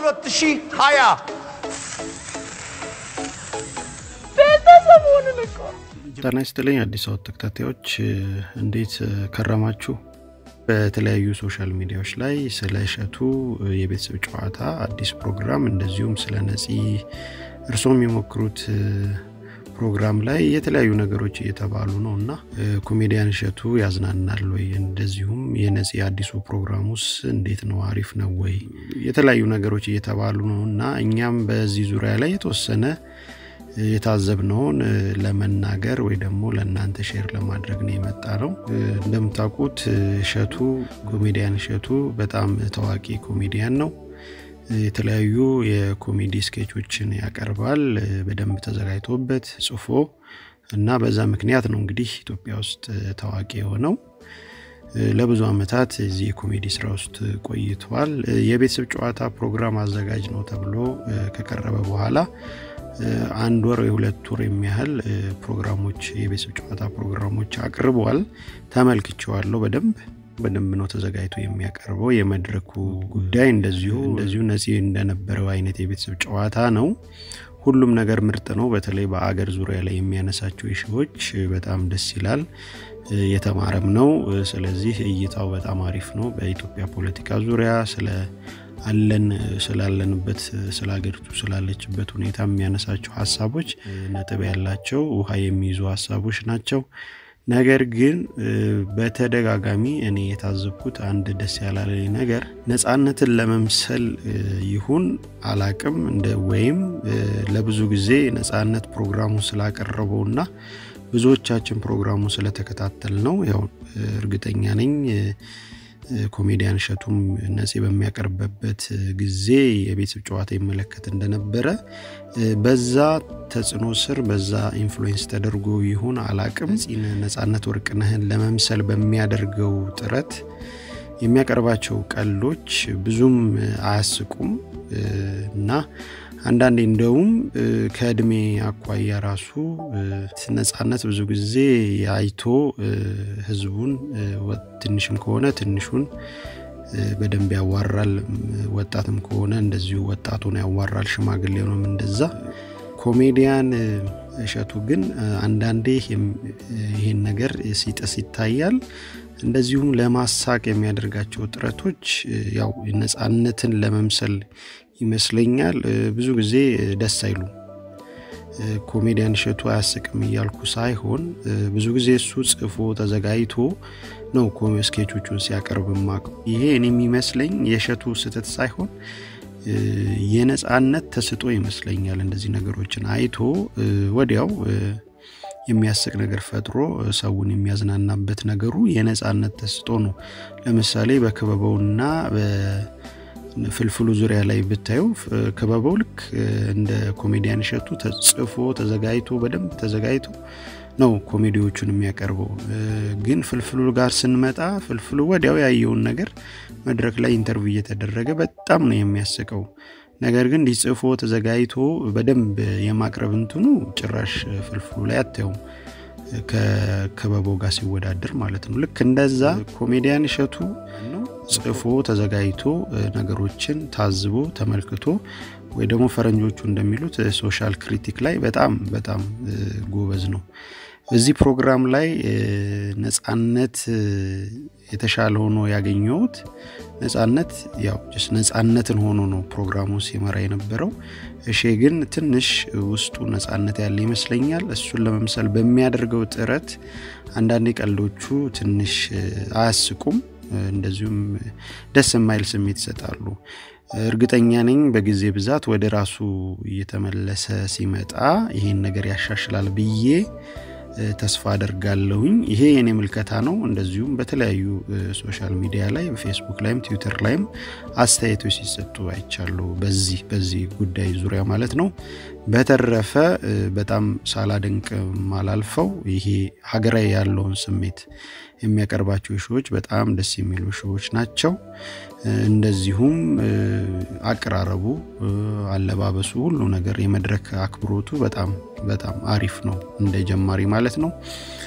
2020 ቤተሰቡን እኮ ጤና ይስጥልኝ አዲስ አበባ ተከታታዮች እንዴት ከረማችሁ? በተለያዩ ሶሻል ሚዲያዎች ላይ ስለ እሸቱ የቤተሰብ ጨዋታ አዲስ ፕሮግራም እንደዚሁም ስለ ነፂ እርስዎ የሚሞክሩት ፕሮግራም ላይ የተለያዩ ነገሮች እየተባሉ ነው እና ኮሜዲያን እሸቱ ያዝናናል ወይ? እንደዚሁም የነፂ አዲሱ ፕሮግራሙስ እንዴት ነው? አሪፍ ነው ወይ? የተለያዩ ነገሮች እየተባሉ ነው እና እኛም በዚህ ዙሪያ ላይ የተወሰነ የታዘብነውን ለመናገር ወይ ደግሞ ለእናንተ ሼር ለማድረግ ነው የመጣ ነው። እንደምታውቁት እሸቱ ኮሜዲያን እሸቱ በጣም ታዋቂ ኮሜዲያን ነው። የተለያዩ የኮሜዲ ስኬቾችን ያቀርባል በደንብ ተዘጋጅቶበት ጽፎ እና በዛ ምክንያት ነው እንግዲህ ኢትዮጵያ ውስጥ ታዋቂ የሆነው። ለብዙ ዓመታት እዚህ የኮሜዲ ስራ ውስጥ ቆይቷል። የቤተሰብ ጨዋታ ፕሮግራም አዘጋጅ ነው ተብሎ ከቀረበ በኋላ አንድ ወር የሁለት ወር የሚያህል ፕሮግራሞች የቤተሰብ ጨዋታ ፕሮግራሞች አቅርበዋል። ተመልክቼዋለሁ በደንብ በደንብ ነው ተዘጋጅቶ የሚያቀርበው። የመድረኩ ጉዳይ እንደዚሁ እንደዚሁ ነፂ እንደነበረው አይነት የቤተሰብ ጨዋታ ነው። ሁሉም ነገር ምርጥ ነው። በተለይ በአገር ዙሪያ ላይ የሚያነሳቸው ሺዎች በጣም ደስ ይላል። የተማረም ነው። ስለዚህ እይታው በጣም አሪፍ ነው። በኢትዮጵያ ፖለቲካ ዙሪያ ስለ አለን ስላለንበት ስለ ሀገሪቱ ስላለችበት ሁኔታ የሚያነሳቸው ሀሳቦች ነጥብ ያላቸው ውሃ የሚይዙ ሀሳቦች ናቸው። ነገር ግን በተደጋጋሚ እኔ የታዘብኩት አንድ ደስ ያላለኝ ነገር ነፃነትን ለመምሰል ይሁን አላቅም እንደ ወይም ለብዙ ጊዜ ነፃነት ፕሮግራሙ ስላቀረበውና ብዙዎቻችን ፕሮግራሙ ስለተከታተል ነው ያው እርግጠኛ ነኝ ኮሜዲያን እሸቱም ነፂ በሚያቀርብበት ጊዜ የቤተሰብ ጨዋታ ይመለከት እንደነበረ በዛ ተጽዕኖ ስር በዛ ኢንፍሉዌንስ ተደርጎ ይሁን አላቅም ነፃነት ወርቅነህን ለመምሰል በሚያደርገው ጥረት የሚያቀርባቸው ቀልዶች ብዙም አያስቁም እና አንዳንዴ እንደውም ከእድሜ አኳያ ራሱ ነፃነት ብዙ ጊዜ አይቶ ህዝቡን ትንሽም ከሆነ ትንሹን በደንብ ያዋራል። ወጣትም ከሆነ እንደዚሁ ወጣቱን ያዋራል። ሽማግሌውንም እንደዛ። ኮሜዲያን እሸቱ ግን አንዳንዴ ይሄን ነገር ሲጥስ ይታያል። እንደዚሁም ለማሳቅ የሚያደርጋቸው ጥረቶች ያው ነፃነትን ለመምሰል ይመስለኛል ብዙ ጊዜ ደስ አይሉም። ኮሜዲያን እሸቱ አያስቅም እያልኩ ሳይሆን ብዙ ጊዜ እሱ ጽፎ ተዘጋጅቶ ነው ስኬቾቹን ሲያቀርብ ማቀው። ይሄ እኔ የሚመስለኝ የእሸቱ ስህተት ሳይሆን የነፃነት ተስጦ ይመስለኛል። እንደዚህ ነገሮችን አይቶ ወዲያው የሚያስቅ ነገር ፈጥሮ ሰውን የሚያዝናናበት ነገሩ የነፃነት ተስጦ ነው። ለምሳሌ በክበበውና ፍልፍሉ ዙሪያ ላይ ብታዩ ክበበው ልክ እንደ ኮሜዲያን እሸቱ ተጽፎ ተዘጋጅቶ በደንብ ተዘጋጅቶ ነው ኮሜዲዎቹን የሚያቀርበው። ግን ፍልፍሉ ጋር ስንመጣ ፍልፍሉ ወዲያው ያየውን ነገር መድረክ ላይ ኢንተርቪው እየተደረገ በጣም ነው የሚያስቀው። ነገር ግን እንዲህ ጽፎ ተዘጋጅቶ በደንብ የማቅረብ እንትኑ ጭራሽ ፍልፍሉ ላይ አታየውም ከክበበው ጋር ሲወዳደር ማለት ነው። ልክ እንደዛ ኮሜዲያን እሸቱ ጽፎ ተዘጋጅቶ ነገሮችን ታዝቦ ተመልክቶ ወይ ደግሞ ፈረንጆቹ እንደሚሉት ሶሻል ክሪቲክ ላይ በጣም በጣም ጎበዝ ነው። እዚህ ፕሮግራም ላይ ነፃነት የተሻለ ሆኖ ያገኘሁት ነፃነት ያው ስ ነፃነትን ሆኖ ነው ፕሮግራሙ ሲመራ የነበረው። እሼ ግን ትንሽ ውስጡ ነፃነት ያለ ይመስለኛል። እሱን ለመምሰል በሚያደርገው ጥረት አንዳንዴ ቀልዶቹ ትንሽ አያስቁም፣ እንደዚሁም ደስ የማይል ስሜት ይሰጣሉ። እርግጠኛ ነኝ በጊዜ ብዛት ወደ ራሱ እየተመለሰ ሲመጣ ይሄን ነገር ያሻሽላል ብዬ ተስፋ አደርጋለሁኝ። ይሄ የኔ ምልከታ ነው። እንደዚሁም በተለያዩ ሶሻል ሚዲያ ላይ በፌስቡክ ላይም ትዊተር ላይም አስተያየቶች ሲሰጡ አይቻሉ በዚህ በዚህ ጉዳይ ዙሪያ ማለት ነው። በተረፈ በጣም ሳላደንቅ ማላልፈው ይሄ ሀገራዊ ያለውን ስሜት የሚያቀርባቸው ሾዎች በጣም ደስ የሚሉ ሾዎች ናቸው። እንደዚሁም አቀራረቡ፣ አለባበሱ፣ ሁሉ ነገር የመድረክ አክብሮቱ በጣም በጣም አሪፍ ነው እንደ ጀማሪ ማለት ነው።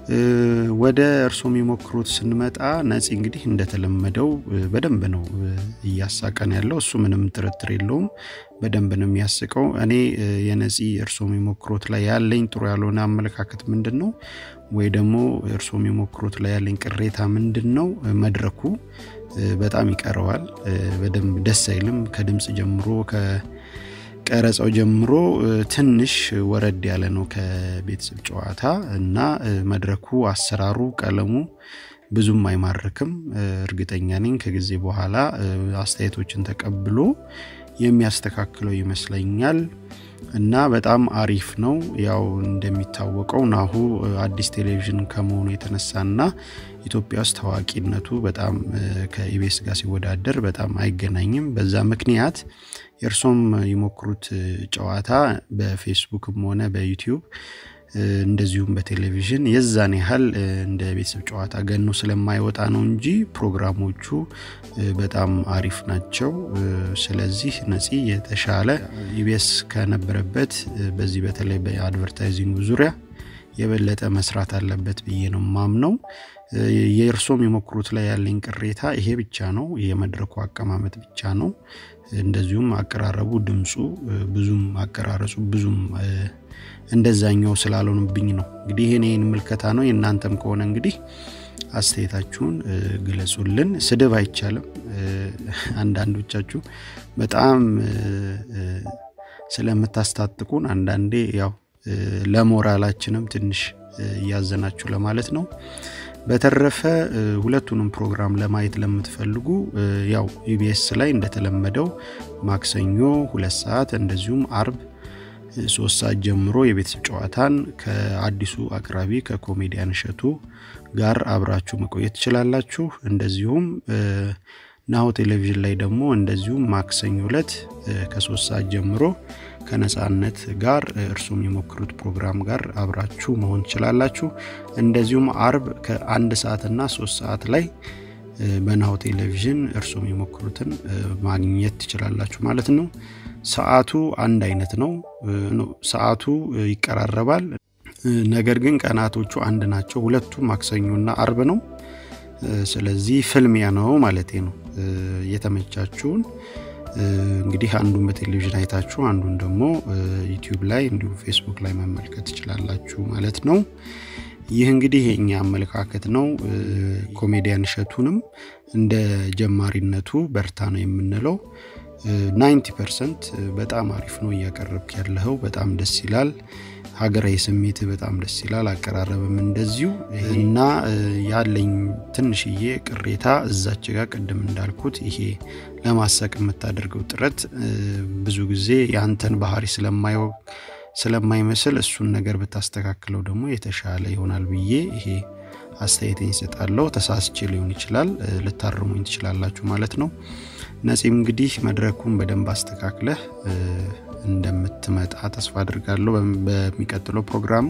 ወደ እርሶ የሚሞክሩት ስንመጣ ነፂ እንግዲህ እንደተለመደው በደንብ ነው እያሳቀን ያለው እሱ ምንም ጥርጥር የለውም በደንብ ነው የሚያስቀው እኔ የነፂ እርሶ የሚሞክሩት ላይ ያለኝ ጥሩ ያልሆነ አመለካከት ምንድን ነው ወይ ደግሞ እርሶ የሚሞክሩት ላይ ያለኝ ቅሬታ ምንድን ነው መድረኩ በጣም ይቀረዋል በደንብ ደስ አይልም ከድምፅ ጀምሮ ቀረጻው ጀምሮ ትንሽ ወረድ ያለ ነው ከቤተሰብ ጨዋታ እና መድረኩ አሰራሩ ቀለሙ ብዙም አይማርክም እርግጠኛ ነኝ ከጊዜ በኋላ አስተያየቶችን ተቀብሎ የሚያስተካክለው ይመስለኛል እና በጣም አሪፍ ነው ያው እንደሚታወቀው ናሁ አዲስ ቴሌቪዥን ከመሆኑ የተነሳና ኢትዮጵያ ውስጥ ታዋቂነቱ በጣም ከኢቤስ ጋር ሲወዳደር በጣም አይገናኝም በዛ ምክንያት የእርሶም የሞክሩት ጨዋታ በፌስቡክም ሆነ በዩቲዩብ እንደዚሁም በቴሌቪዥን የዛን ያህል እንደ ቤተሰብ ጨዋታ ገኖ ስለማይወጣ ነው እንጂ ፕሮግራሞቹ በጣም አሪፍ ናቸው ስለዚህ ነፂ የተሻለ ኢቤስ ከነበረበት በዚህ በተለይ በአድቨርታይዚንግ ዙሪያ የበለጠ መስራት አለበት ብዬ ነው ማምነው የእርሶም የሞክሩት ላይ ያለኝ ቅሬታ ይሄ ብቻ ነው የመድረኩ አቀማመጥ ብቻ ነው እንደዚሁም አቀራረቡ ድምፁ ብዙም አቀራረጹ ብዙም እንደዛኛው ስላልሆንብኝ ነው እንግዲህ ይህን ይህን ምልከታ ነው የእናንተም ከሆነ እንግዲህ አስተያየታችሁን ግለጹልን ስድብ አይቻልም አንዳንዶቻችሁ በጣም ስለምታስታጥቁን አንዳንዴ ያው ለሞራላችንም ትንሽ እያዘናችሁ ለማለት ነው በተረፈ ሁለቱንም ፕሮግራም ለማየት ለምትፈልጉ ያው ኢቢኤስ ላይ እንደተለመደው ማክሰኞ ሁለት ሰዓት እንደዚሁም አርብ ሶስት ሰዓት ጀምሮ የቤተሰብ ጨዋታን ከአዲሱ አቅራቢ ከኮሜዲያን እሸቱ ጋር አብራችሁ መቆየት ትችላላችሁ እንደዚሁም ናሁ ቴሌቪዥን ላይ ደግሞ እንደዚሁም ማክሰኞ ዕለት ከሶስት ሰዓት ጀምሮ ከነጻነት ጋር እርሱም የሞክሩት ፕሮግራም ጋር አብራችሁ መሆን ትችላላችሁ እንደዚሁም አርብ ከአንድ ሰዓትና ሶስት ሰዓት ላይ በናሁ ቴሌቪዥን እርሱም የሞክሩትን ማግኘት ትችላላችሁ ማለት ነው ሰዓቱ አንድ አይነት ነው ሰዓቱ ይቀራረባል ነገር ግን ቀናቶቹ አንድ ናቸው ሁለቱም ማክሰኞና አርብ ነው ስለዚህ ፍልሚያ ነው ማለት ነው የተመቻችሁን እንግዲህ አንዱን በቴሌቪዥን አይታችሁ አንዱን ደግሞ ዩቲዩብ ላይ እንዲሁም ፌስቡክ ላይ መመልከት ትችላላችሁ ማለት ነው ይህ እንግዲህ የእኛ አመለካከት ነው ኮሜዲያን እሸቱንም እንደ ጀማሪነቱ በርታ ነው የምንለው 90 ፐርሰንት በጣም አሪፍ ነው እያቀረብክ ያለኸው በጣም ደስ ይላል ሀገራዊ ስሜት በጣም ደስ ይላል አቀራረብም እንደዚሁ እና ያለኝ ትንሽዬ ቅሬታ እዛች ጋር ቅድም እንዳልኩት ይሄ ለማሰቅ የምታደርገው ጥረት ብዙ ጊዜ የአንተን ባህሪ ስለማይመስል እሱን ነገር ብታስተካክለው ደግሞ የተሻለ ይሆናል ብዬ ይሄ አስተያየቴን ይሰጣለሁ ተሳስቼ ሊሆን ይችላል ልታርሙኝ ትችላላችሁ ማለት ነው ነፂም እንግዲህ መድረኩን በደንብ አስተካክለህ እንደምትመጣ ተስፋ አድርጋለሁ በሚቀጥለው ፕሮግራሙ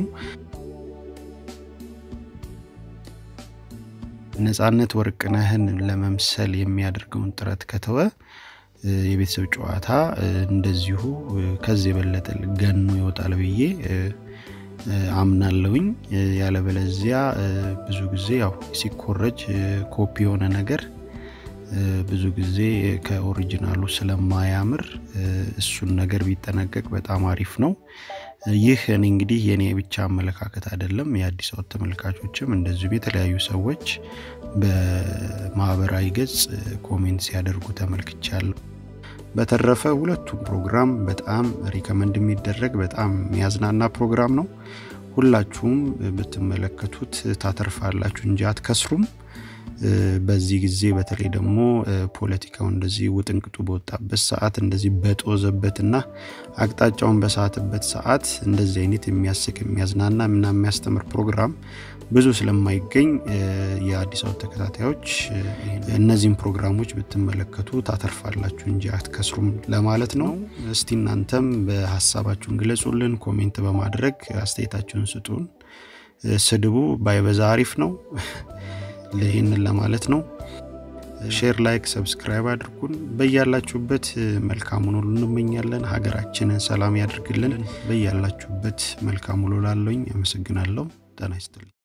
ነጻነት ወርቅነህን ለመምሰል የሚያደርገውን ጥረት ከተወ የቤተሰብ ጨዋታ እንደዚሁ ከዚህ የበለጠ ገኖ ይወጣል ብዬ አምናለውኝ ያለበለዚያ ብዙ ጊዜ ያው ሲኮረጅ ኮፒ የሆነ ነገር ብዙ ጊዜ ከኦሪጂናሉ ስለማያምር እሱን ነገር ቢጠነቀቅ በጣም አሪፍ ነው ይህ እኔ እንግዲህ የኔ ብቻ አመለካከት አይደለም የአዲስ አበባ ተመልካቾችም እንደዚሁም የተለያዩ ሰዎች በማህበራዊ ገጽ ኮሜንት ሲያደርጉ ተመልክቻለሁ በተረፈ ሁለቱም ፕሮግራም በጣም ሪከመንድ የሚደረግ በጣም የሚያዝናና ፕሮግራም ነው ሁላችሁም ብትመለከቱት ታተርፋላችሁ እንጂ አትከስሩም በዚህ ጊዜ በተለይ ደግሞ ፖለቲካው እንደዚህ ውጥንቅጡ በወጣበት ሰዓት እንደዚህ በጦዘበትና አቅጣጫውን በሳትበት ሰዓት እንደዚህ አይነት የሚያስቅ የሚያዝናና እና የሚያስተምር ፕሮግራም ብዙ ስለማይገኝ የአዲስ አበባ ተከታታዮች እነዚህም ፕሮግራሞች ብትመለከቱ ታተርፋላችሁ እንጂ አትከስሩም ለማለት ነው እስቲ እናንተም በሀሳባችሁን ግለጹልን ኮሜንት በማድረግ አስተያየታችሁን ስጡን ስድቡ ባይበዛ አሪፍ ነው ይህንን ለማለት ነው ሼር ላይክ ሰብስክራይብ አድርጉን በያላችሁበት መልካሙን ሁሉ እንመኛለን ሀገራችንን ሰላም ያድርግልን በያላችሁበት መልካም ውሎ ላለኝ አመሰግናለሁ ጤና ይስጥልኝ